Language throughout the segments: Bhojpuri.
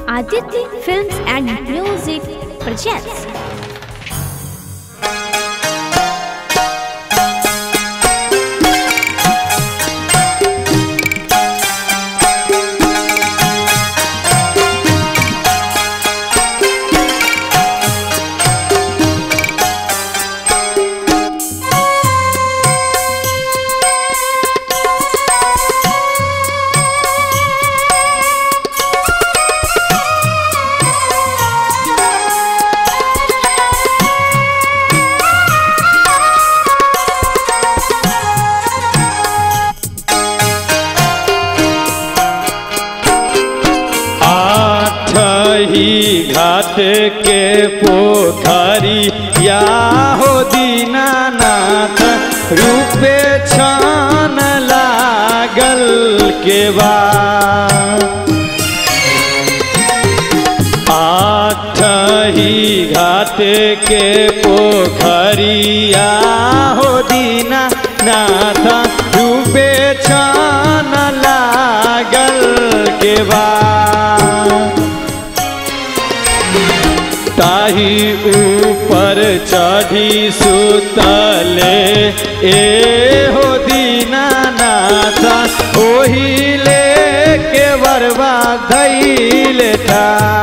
Aditya Films and Music presents. आठही घाट के पोखरी या हो दीनानाथ रूपे छान लागल के बा आठही घाट के पोखरिया हो दीना नाथ डूबे छान लागल के बा ताही ऊपर चढ़ी सुतले ए हो दीनानाथ ओही ले के बरबा धैले था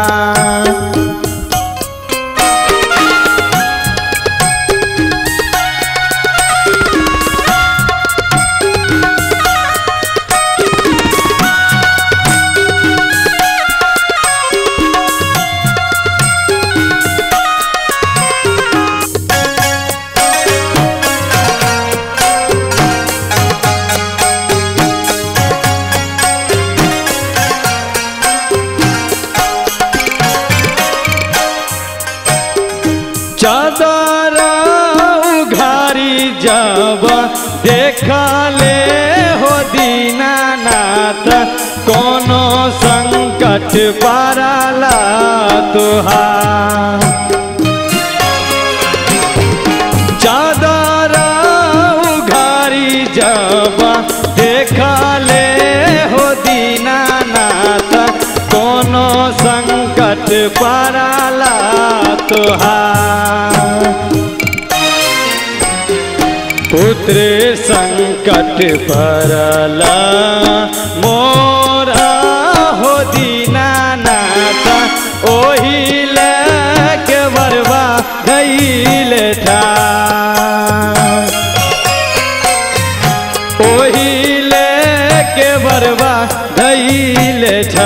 चादर उघारी जब देखले हो दीनानाथ कोनो संकट पाराला तुहार चादर उघारी जब देखले हो दीनानाथ कोनो संकट पड़ाला तुहार पुत्र संकट पड़ला मोरा हो दीनानाथ ओही के बरबा गईल था ओही के बरबा गईल था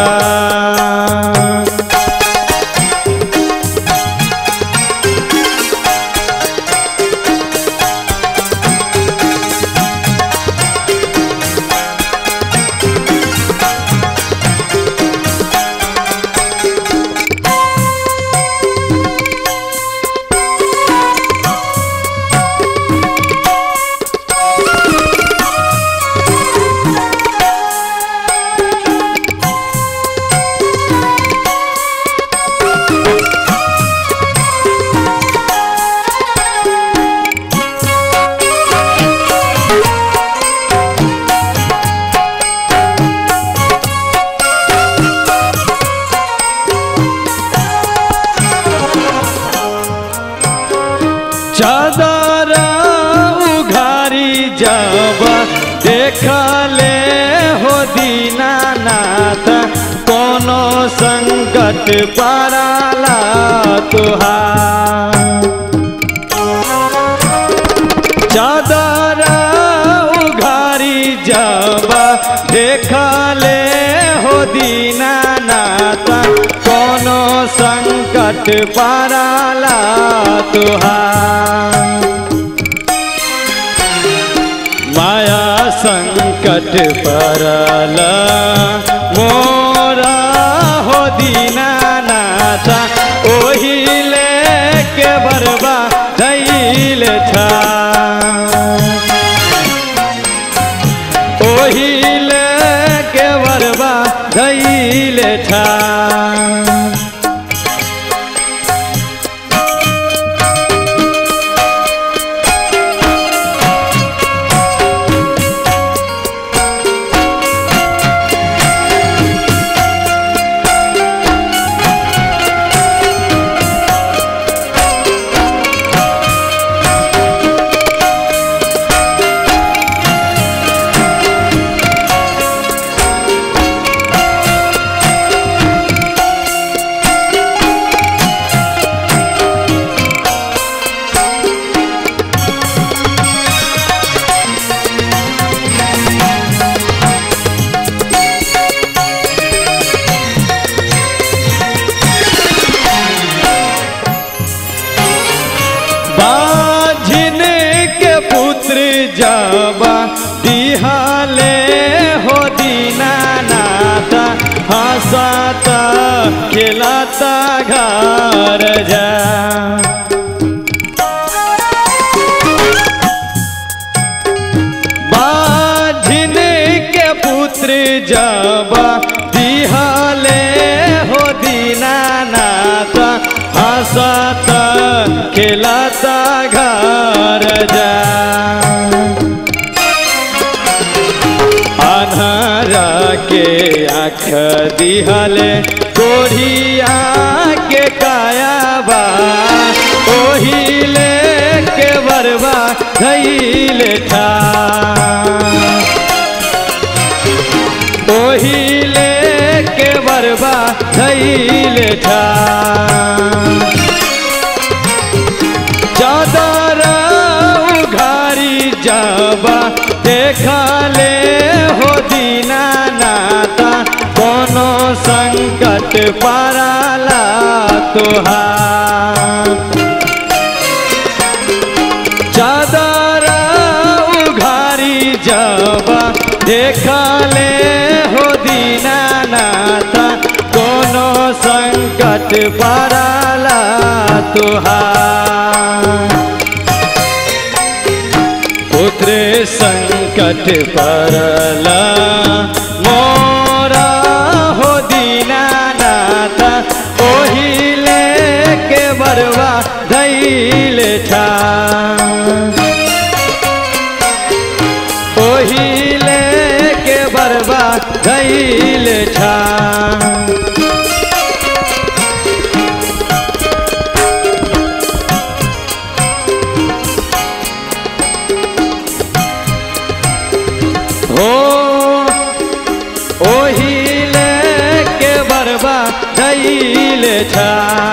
चादर उघारी जब देखले हो दीनानाथ कोनो संकट पड़ाला तुहार चादर उघारी जब देखले हो दीनानाथ कोनो संकट पड़ाला तुहार माया संकट पड़ल मोरा हो दीनानाथ ओही ले के बरबा धैल था ओही ले के बरबा धैल था जबा दिहाले हो दीनानाथ हंसता खिलाता घर जा बाझिन के पुत्र जब दिहाले हो दीनानाथ हंसत खिलता घर जा अनहरा के आँख दिहले कोढ़िया के कायाबा ओहिले के बरबा धैले ठा ओहिले के बरबा धैले ठा चादर उघारी जाबा देखले हो दीनानाता कोनो संकट पाराला तुहार चादर उघारी जाबा देखले हो दीनानाता कोनो संकट पाराला तुहार पुत्र संकट परला मोरा हो दीनानाथ ओहिले के बरवा धैल छा ओहिले के बरवा धैल छा हो ओहिले के बरबा धैल छा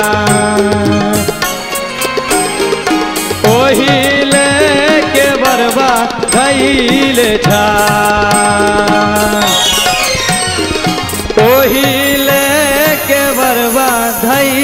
ओहिले के बरबा धैल छा ओहिले के बरबा धैल